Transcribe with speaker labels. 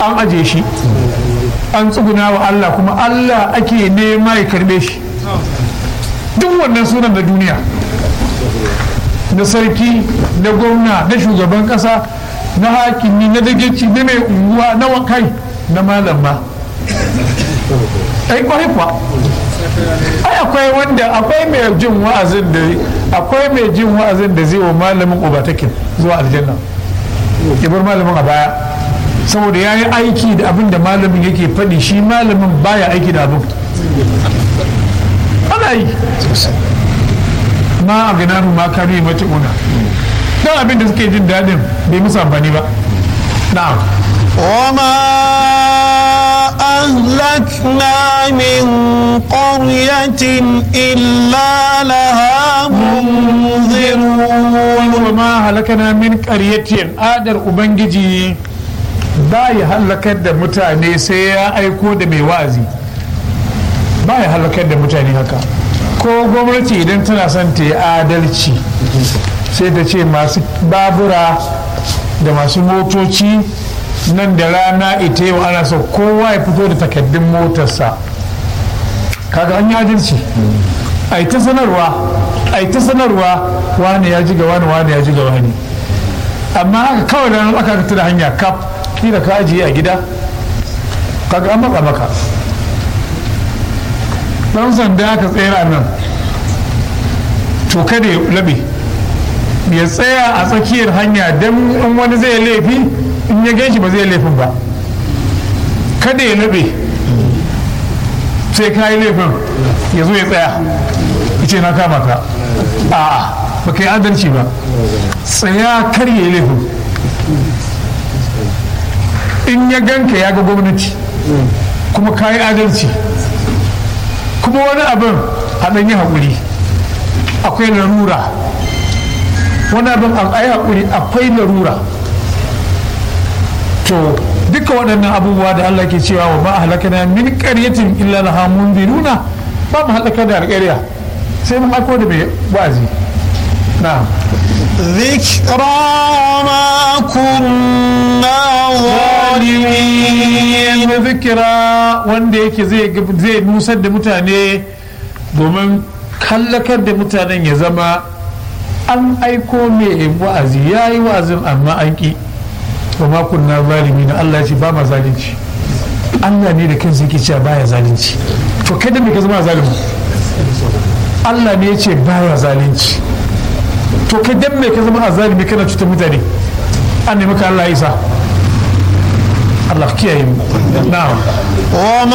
Speaker 1: an aje shi an tsuguna wa Allah kuma Allah ake nema ya karbe shi duk wannan sunan na duniya na sarki na gwamna na shugaban kasa na hakimi na dagaci na mai unguwa na wakai na malam ma ai kwarai kuwa ai akwai wanda akwai mai jin wa'azin da akwai mai jin wa'azin da zai wa malamin ubatakin zuwa aljanna ya bar malamin a baya saboda ya yi aiki da abin da malamin yake faɗi shi malamin baya aiki da abin ana yi ma a gina ma kanu mace una don abin da suke jin daɗin bai musu amfani ba na'am
Speaker 2: وما أهلكنا من قرية إلا لها منذرون
Speaker 1: وما هلكنا من قرية adar ubangiji ba ya halakar da mutane sai ya aiko da mai wa'azi ba ya halakar da mutane haka ko gwamnati idan tana son ta yi adalci sai ta ce masu babura da masu motoci nan da rana ita yau ana so kowa ya fito da takaddun motarsa kaga an yi adalci a yi ta sanarwa a yi ta sanarwa wani ya ji ga wani wani ya ji ga wani amma haka kawai da nan aka fita da hanya kaf ni da ka ajiye a gida kaga an matsa maka dan sanda aka tsera nan to kada ya labe ya tsaya a tsakiyar hanya don in wani zai laifi in ya gan ba zai laifin ba kada ya labe sai ka yi laifin ya zo ya tsaya ce na kama ka a ba ka yi adalci ba tsaya kar ya yi laifin in ya ganka ya ga gwamnati kuma ka yi adalci kuma wani abin a ɗan yi haƙuri akwai larura wani abin a yi haƙuri akwai larura to duka waɗannan abubuwa da Allah ke cewa wa ma halakana min qaryatin illa laha mundiruna ba mu halaka da alƙarya sai mun aiko da mai wazi na'am
Speaker 2: ذكرى وما كنا ظالمين
Speaker 1: na zikira wanda yake zai nusar da mutane domin kallakar da mutanen ya zama an aiko mai wa'azi ya yi wa'azin amma an ƙi wa makon na zalimi na Allah ya ce ba ma zalunci Allah ne da kansa yake cewa baya zalunci to kai da me ka zama zalimi Allah ne ya ce baya zalunci to kai dan me ka zama zalimi kana cutar mutane an nemi ka Allah ya isa Allah kiyaye mu na'am